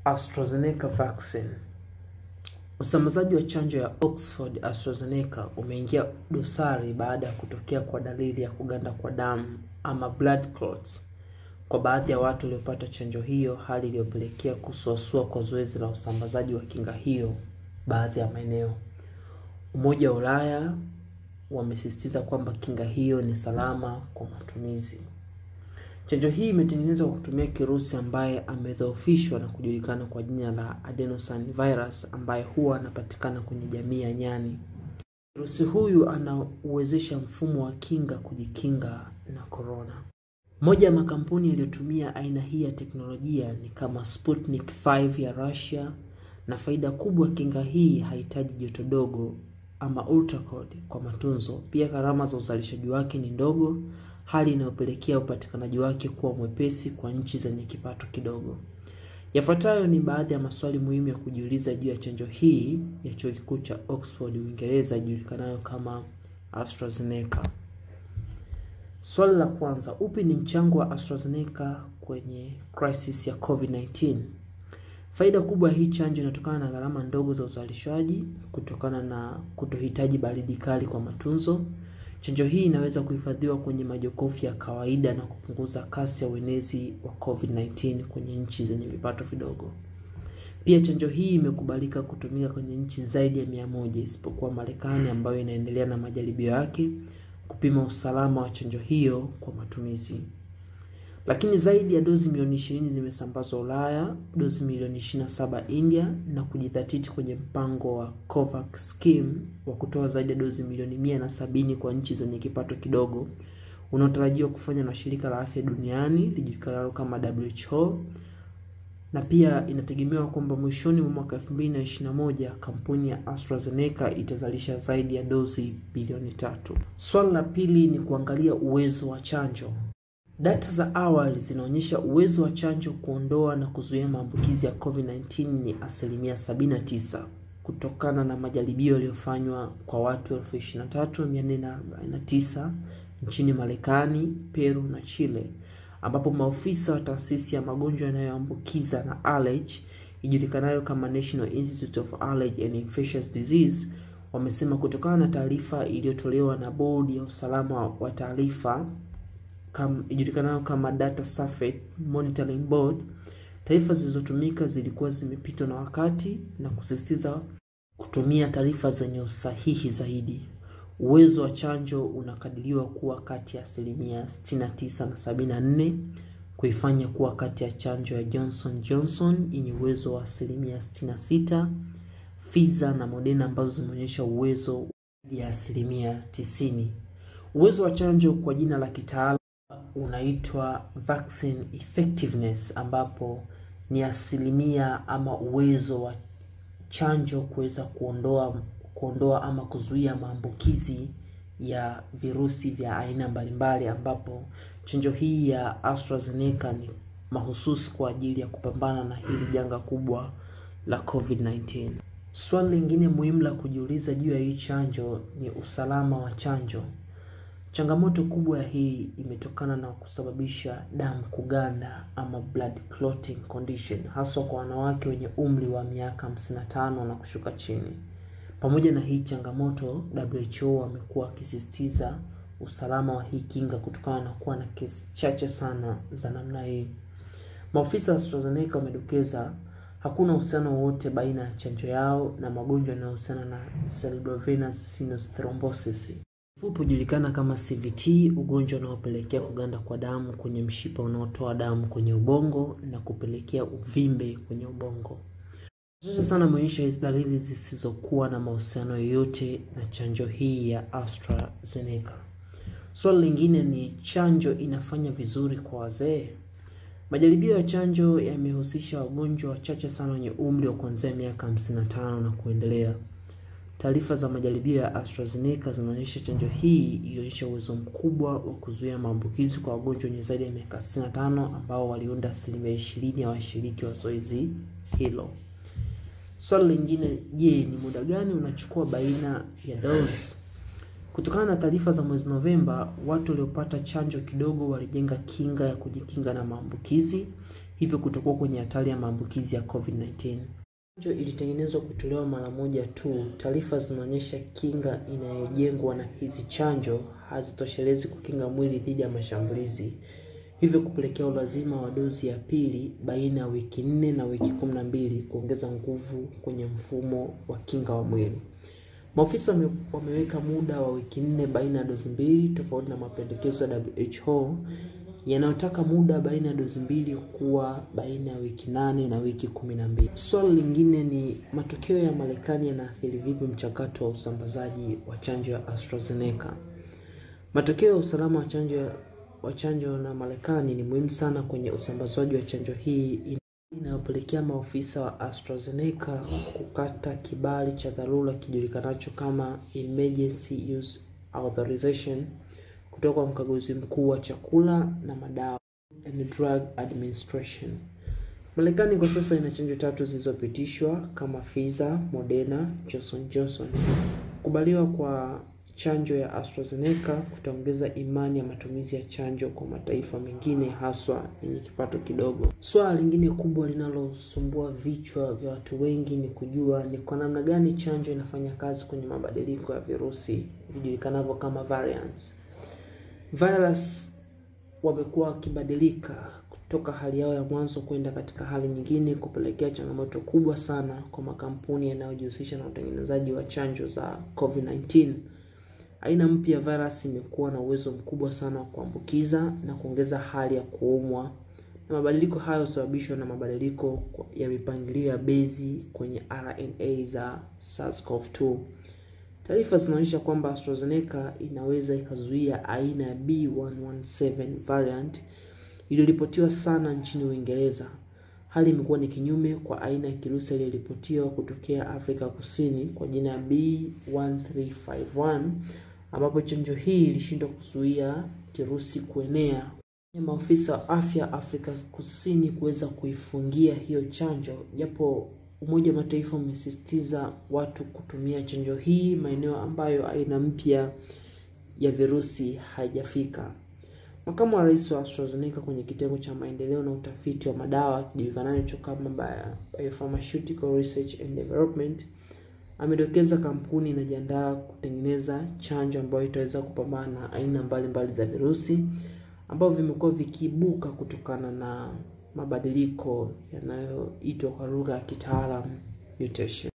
AstraZeneca vaccine. Usambazaji wa chanjo ya Oxford AstraZeneca umeingia dosari baada ya kutokea kwa dalili ya kuganda kwa damu ama blood clots kwa baadhi ya watu waliopata chanjo hiyo, hali iliyopelekea kusuasua kwa zoezi la usambazaji wa kinga hiyo baadhi ya maeneo. Umoja wa Ulaya wamesisitiza kwamba kinga hiyo ni salama kwa matumizi. Chanjo hii imetengenezwa kwa kutumia kirusi ambaye amedhoofishwa na kujulikana kwa jina la adenosine virus ambaye huwa anapatikana kwenye jamii ya nyani. Kirusi huyu anauwezesha mfumo wa kinga kujikinga na korona. Moja ya makampuni yaliyotumia aina hii ya teknolojia ni kama Sputnik 5 ya Russia, na faida kubwa kinga hii hahitaji joto dogo ama ultracold kwa matunzo. Pia gharama za uzalishaji wake ni ndogo, hali inayopelekea upatikanaji wake kuwa mwepesi kwa nchi zenye kipato kidogo. Yafuatayo ni baadhi ya maswali muhimu ya kujiuliza juu ya chanjo hii ya chuo kikuu cha Oxford Uingereza ijulikanayo kama AstraZeneca. Swali la kwanza, upi ni mchango wa AstraZeneca kwenye crisis ya COVID-19? Faida kubwa ya hii chanjo inatokana na gharama ndogo za uzalishaji kutokana na kutohitaji baridi kali kwa matunzo. Chanjo hii inaweza kuhifadhiwa kwenye majokofu ya kawaida na kupunguza kasi ya uenezi wa COVID-19 kwenye nchi zenye vipato vidogo. Pia chanjo hii imekubalika kutumika kwenye nchi zaidi ya mia moja isipokuwa Marekani ambayo inaendelea na majaribio yake kupima usalama wa chanjo hiyo kwa matumizi. Lakini zaidi ya dozi milioni ishirini zimesambazwa Ulaya, dozi milioni 27 India na kujidhatiti kwenye mpango wa COVAX scheme wa kutoa zaidi ya dozi milioni mia na sabini kwa nchi zenye kipato kidogo unaotarajiwa kufanywa na shirika la afya duniani lijulikanalo kama WHO na pia inategemewa kwamba mwishoni mwa mwaka 2021 kampuni ya AstraZeneca itazalisha zaidi ya dozi bilioni tatu. Swali la pili ni kuangalia uwezo wa chanjo. Data za awali zinaonyesha uwezo wa chanjo kuondoa na kuzuia maambukizi ya COVID-19 ni asilimia 79 kutokana na majaribio yaliyofanywa kwa watu 23449 nchini Marekani, Peru na Chile ambapo maofisa wa taasisi ya magonjwa yanayoambukiza na allergy ijulikanayo kama National Institute of Allergy and Infectious Disease wamesema kutokana na taarifa iliyotolewa na bodi ya usalama wa taarifa kam, ijulikanayo kama Data Safety Monitoring Board, taarifa zilizotumika zilikuwa zimepitwa na wakati na kusisitiza kutumia taarifa zenye usahihi zaidi. Uwezo wa chanjo unakadiriwa kuwa kati ya asilimia 69 na 74, kuifanya kuwa kati ya chanjo ya Johnson Johnson yenye uwezo wa asilimia 66, Pfizer na Moderna ambazo zimeonyesha uwezo ya asilimia 90. Uwezo wa chanjo kwa jina la kitaalamu unaitwa vaccine effectiveness, ambapo ni asilimia ama uwezo wa chanjo kuweza kuondoa kuondoa ama kuzuia maambukizi ya virusi vya aina mbalimbali, ambapo chanjo hii ya AstraZeneca ni mahususi kwa ajili ya kupambana na hili janga kubwa la COVID-19. Swali lingine muhimu la kujiuliza juu ya hii chanjo ni usalama wa chanjo. Changamoto kubwa ya hii imetokana na kusababisha damu kuganda ama blood clotting condition, haswa kwa wanawake wenye umri wa miaka 55 na kushuka chini. Pamoja na hii changamoto, WHO wamekuwa wakisisitiza usalama wa hii kinga kutokana na kuwa na kesi chache sana za namna hii. Maofisa wa AstraZeneca wamedokeza hakuna uhusiano wowote baina ya chanjo yao na magonjwa yanayohusiana na cerebrovenous sinus thrombosis, fupi hujulikana kama CVT, ugonjwa unaopelekea kuganda kwa damu kwenye mshipa unaotoa damu kwenye ubongo na kupelekea uvimbe kwenye ubongo. Chache sana ameonyesha hizi dalili zisizokuwa na mahusiano yoyote na chanjo hii ya AstraZeneca. Swali lingine ni chanjo inafanya vizuri kwa wazee? Majaribio ya chanjo yamehusisha wagonjwa wachache sana wenye umri wa kuanzia miaka 55 na kuendelea. Taarifa za majaribio ya AstraZeneca zinaonyesha chanjo hii ilionyesha uwezo mkubwa wa kuzuia maambukizi kwa wagonjwa wenye zaidi ya miaka 65 ambao waliunda asilimia 20 ya washiriki wa zoezi hilo. Swali lingine, je, ni muda gani unachukua baina ya dozi? Kutokana na taarifa za mwezi Novemba, watu waliopata chanjo kidogo walijenga kinga ya kujikinga na maambukizi. hivyo kutokuwa kwenye hatari ya maambukizi ya COVID-19. Chanjo ilitengenezwa kutolewa mara moja tu. Taarifa zinaonyesha kinga inayojengwa na hizi chanjo hazitoshelezi kukinga mwili dhidi ya mashambulizi, hivyo kupelekea ulazima wa dozi ya pili baina ya wiki nne na wiki kumi na mbili kuongeza nguvu kwenye mfumo wa kinga wa mwili. Maofisa wame, wameweka muda wa wiki nne baina ya dozi mbili, tofauti na mapendekezo ya WHO yanayotaka muda baina ya dozi mbili kuwa baina ya wiki nane na wiki kumi na mbili. Swali lingine ni matokeo ya Marekani yanaathiri vipi mchakato wa usambazaji wa chanjo ya AstraZeneca? Matokeo ya usalama wa chanjo wa chanjo na Marekani ni muhimu sana kwenye usambazaji wa chanjo hii inayopelekea maofisa wa AstraZeneca kukata kibali cha dharura kijulikanacho kama Emergency Use Authorization kutoka kwa mkaguzi mkuu wa chakula na madawa and Drug Administration. Marekani kwa sasa ina chanjo tatu zilizopitishwa kama Pfizer, Moderna, Johnson Johnson. Kukubaliwa kwa chanjo ya AstraZeneca kutaongeza imani ya matumizi ya chanjo kwa mataifa mengine haswa yenye kipato kidogo. Swala lingine kubwa linalosumbua vichwa vya watu wengi ni kujua ni kwa namna gani chanjo inafanya kazi kwenye mabadiliko ya virusi vijulikanavyo kama variants. Virus wamekuwa wakibadilika kutoka hali yao ya mwanzo kwenda katika hali nyingine, kupelekea changamoto kubwa sana kwa makampuni yanayojihusisha na utengenezaji wa chanjo za COVID-19. Aina mpya ya virus imekuwa na uwezo mkubwa sana wa kuambukiza na kuongeza hali ya kuumwa, na mabadiliko hayo husababishwa na mabadiliko ya mipangilio ya bezi kwenye RNA za SARS-CoV-2. Taarifa zinaonyesha kwamba AstraZeneca inaweza ikazuia aina ya B117 variant iliyoripotiwa sana nchini Uingereza. Hali imekuwa ni kinyume kwa aina ya kirusi iliyoripotiwa kutokea Afrika Kusini kwa jina ya B1351 ambapo chanjo hii ilishindwa kuzuia kirusi kuenea. Maafisa wa afya Afrika Kusini kuweza kuifungia hiyo chanjo, japo Umoja wa Mataifa umesisitiza watu kutumia chanjo hii maeneo ambayo aina mpya ya virusi haijafika. Makamu wa rais wa AstraZeneca kwenye kitengo cha maendeleo na utafiti wa madawa kijulikanacho kama Biopharmaceutical Research and Development amedokeza kampuni inajiandaa kutengeneza chanjo ambayo itaweza kupambana na aina mbalimbali za virusi ambavyo vimekuwa vikiibuka kutokana na mabadiliko yanayoitwa kwa lugha ya kitaalamu mutation.